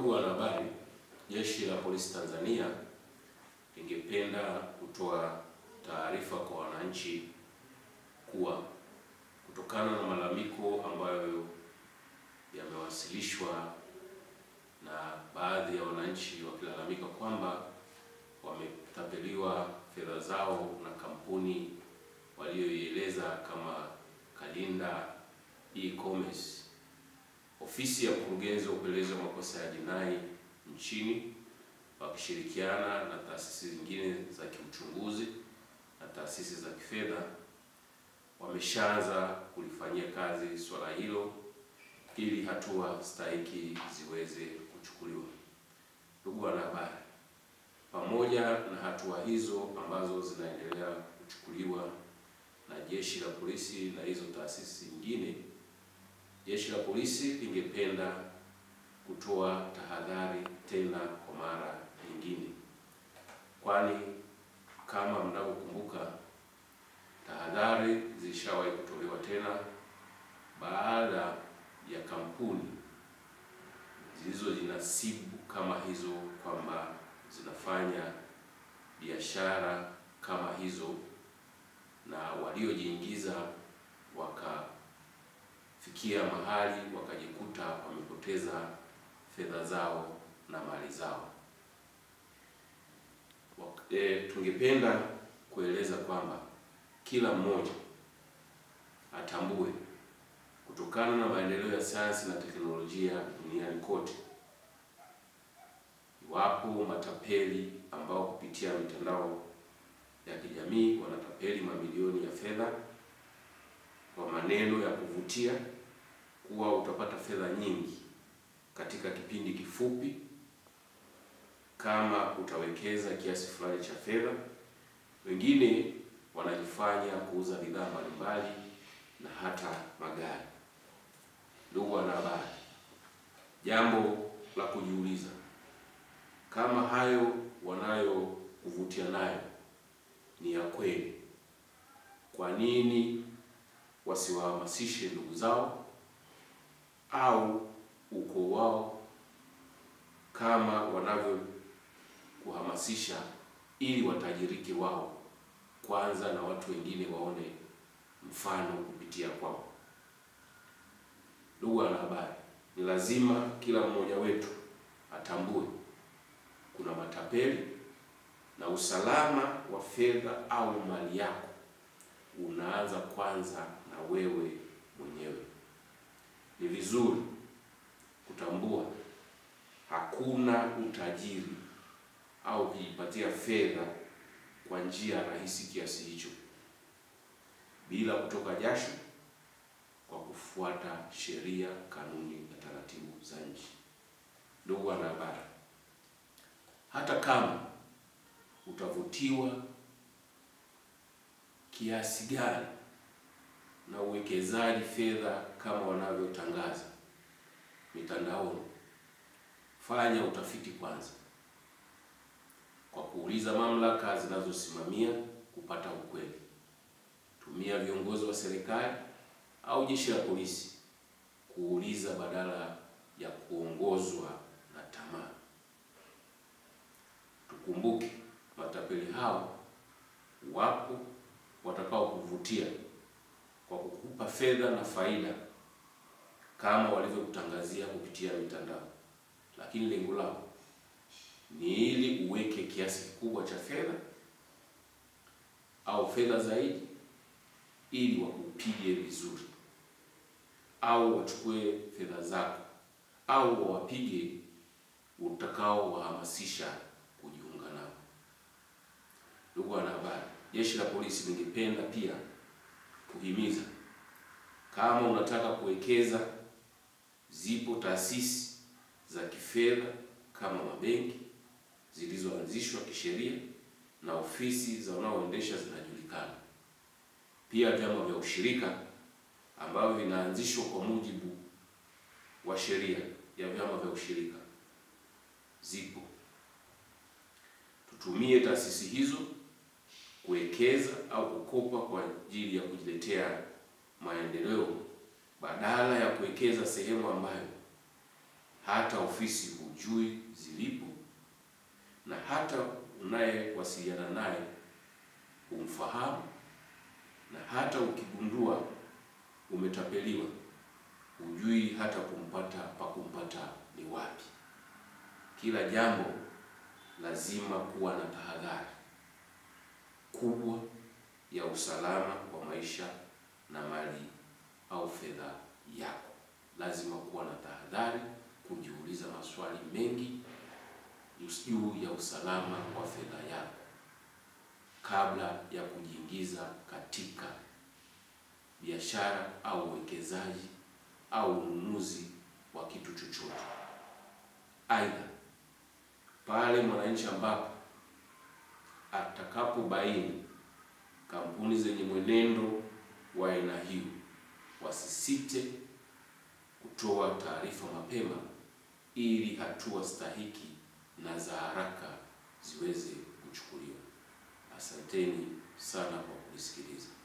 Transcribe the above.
Ndugu wanahabari, Jeshi la Polisi Tanzania lingependa kutoa taarifa kwa wananchi kuwa kutokana na malalamiko ambayo yamewasilishwa na baadhi ya wananchi wakilalamika kwamba wametapeliwa fedha zao na kampuni walioieleza kama Kalinda E-Commerce. Ofisi ya Mkurugenzi wa Upelelezi wa Makosa ya Jinai nchini wakishirikiana na taasisi zingine za kiuchunguzi na taasisi za kifedha wameshaanza kulifanyia kazi swala hilo ili hatua stahiki ziweze kuchukuliwa. Ndugu wanahabari, pamoja na hatua hizo ambazo zinaendelea kuchukuliwa na jeshi la polisi na hizo taasisi nyingine, jeshi la polisi lingependa kutoa tahadhari tena kwa mara nyingine, kwani kama mnavyokumbuka tahadhari zilishawahi kutolewa tena baada ya kampuni zilizojinasibu kama hizo kwamba zinafanya biashara kama hizo na waliojiingiza wakafikia mahali wakajikuta wamepoteza fedha zao na mali zao. E, tungependa kueleza kwamba kila mmoja atambue kutokana na maendeleo ya sayansi na teknolojia duniani kote, iwapo matapeli ambao kupitia mitandao ya kijamii wanatapeli mamilioni ya fedha kwa maneno ya kuvutia kuwa utapata fedha nyingi katika kipindi kifupi kama utawekeza kiasi fulani cha fedha. Wengine wanajifanya kuuza bidhaa mbalimbali na hata magari. Ndugu wanahabari, jambo la kujiuliza, kama hayo wanayokuvutia nayo ni ya kweli, kwa nini wasiwahamasishe ndugu zao au ukoo wao kama wanavyokuhamasisha ili watajirike wao kwanza na watu wengine waone mfano kupitia kwao. Ndugu wanahabari, ni lazima kila mmoja wetu atambue kuna matapeli na usalama wa fedha au mali yako unaanza kwanza na wewe mwenyewe. Ni vizuri kutambua hakuna utajiri au kujipatia fedha kwa njia rahisi kiasi hicho bila kutoka jasho, kwa kufuata sheria, kanuni na taratibu za nchi. Ndugu wanahabari, hata kama utavutiwa kiasi gani na uwekezaji fedha kama wanavyotangaza mitandaoni, fanya utafiti kwanza kwa kuuliza mamlaka zinazosimamia kupata ukweli. Tumia viongozi wa serikali au jeshi la polisi kuuliza badala ya kuongozwa na tamaa. Tukumbuke matapeli hao wapo watakao kuvutia kwa kukupa fedha na faida kama walivyokutangazia kupitia mitandao, lakini lengo lao ni ili uweke kiasi kikubwa cha fedha au fedha zaidi, ili wakupige vizuri, au wachukue fedha zako, au wawapige utakao wahamasisha kujiunga nao. Ndugu wanahabari, jeshi la polisi lingependa pia kuhimiza, kama unataka kuwekeza, zipo taasisi za kifedha kama mabenki zilizoanzishwa kisheria na ofisi za wanaoendesha zinajulikana. Pia vyama vya ushirika ambavyo vinaanzishwa kwa mujibu wa sheria ya vyama vya ushirika zipo. Tutumie taasisi hizo kuwekeza au kukopa kwa ajili ya kujiletea maendeleo badala ya kuwekeza sehemu ambayo hata ofisi hujui zilipo, na hata unayewasiliana naye humfahamu, na hata ukigundua umetapeliwa hujui hata kumpata pa kumpata ni wapi. Kila jambo lazima kuwa na tahadhari kubwa ya usalama wa maisha na mali au fedha yako. Lazima kuwa na tahadhari, kujiuliza maswali mengi juu ya usalama wa fedha yako kabla ya kujiingiza katika biashara au uwekezaji au ununuzi wa kitu chochote. Aidha, pale mwananchi ambapo atakapobaini kampuni zenye mwenendo wa aina hiyo, wasisite kutoa taarifa mapema ili hatua stahiki na za haraka ziweze kuchukuliwa. Asanteni sana kwa kunisikiliza.